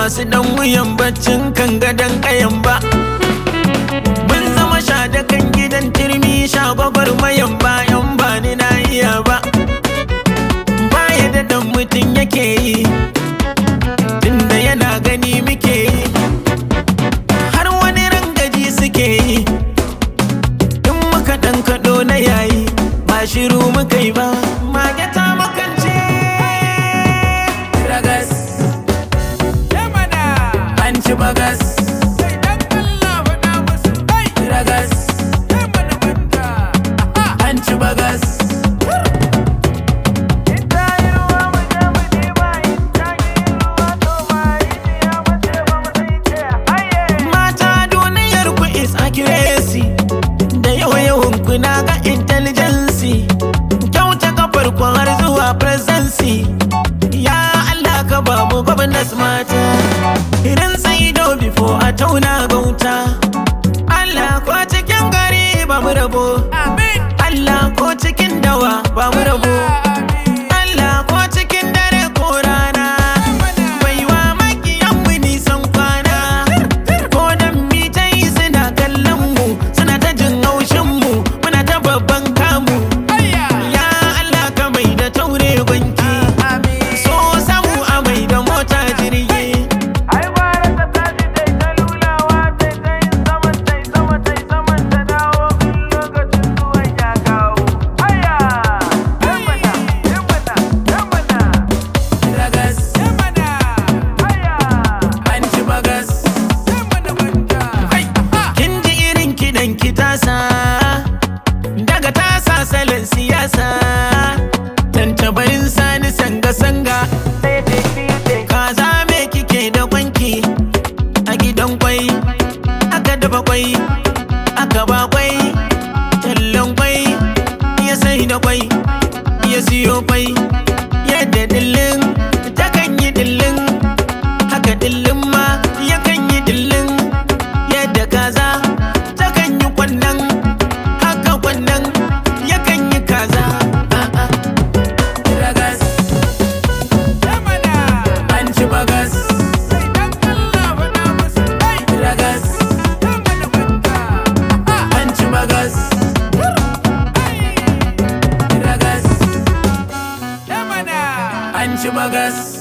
masu dan wuyan baccin kan gadon kayan ba mun zama sha da kan gidan turmi sha gwagwarmayan bayan ba ni na iya ba baya da dan mutum yake yi tunda yana gani muke yi har wani rangaji suke yi in muka dan kaɗo na yayi ba shiru muka yi ba mage ta makance ragas an ci bagas ragas an ci bagas mata duniyar ku is accuracy da yawa yawan ku na ga intelligence kyauta kafar ku har zuwa presidency ya Allah ka ba mu gwamnati mata idan sai do before a tauna gauta Allah ko cikin gari ba mu rabo Allah ko cikin dawa ba mu rabo Allah ko cikin dare ko rana baiwa makiyan mu nisan kwana ko dan mi ta yi suna kallon mu suna ta jin haushin mu muna ta babban kamu ya Allah ka mai da taure gwanki so samu a mai da mota jirgi Ai gwara ta tashi tai ta lulawa tai ta yin saman tai sama tai saman ta dawo in lokacin zuwan ya kawo. Haya! Yamana! Yamana! Yamana! ragas Haya! an ci bagas Yamana manja! kin ji irin kiɗan ki tasa daga tasa salon siyasa tantabarin sani sanga-sanga Sai dai fiye kaza me kike da kwanki a gidan kwai aka dafa kwai aka ba kwai tallan kwai ya sai da kwai ya siyo kwai yadda dillin ta kan yi dillin haka dillin ma ya kan yi dillin yadda kaza ta kan yi kwannan haka kwannan ya kan yi kaza a'a ragas Yamana! an ci bagas Sai dan Allah faɗa musu ai! ragas Yamana manja! an ci bagas ragas Yamana! an ci bagas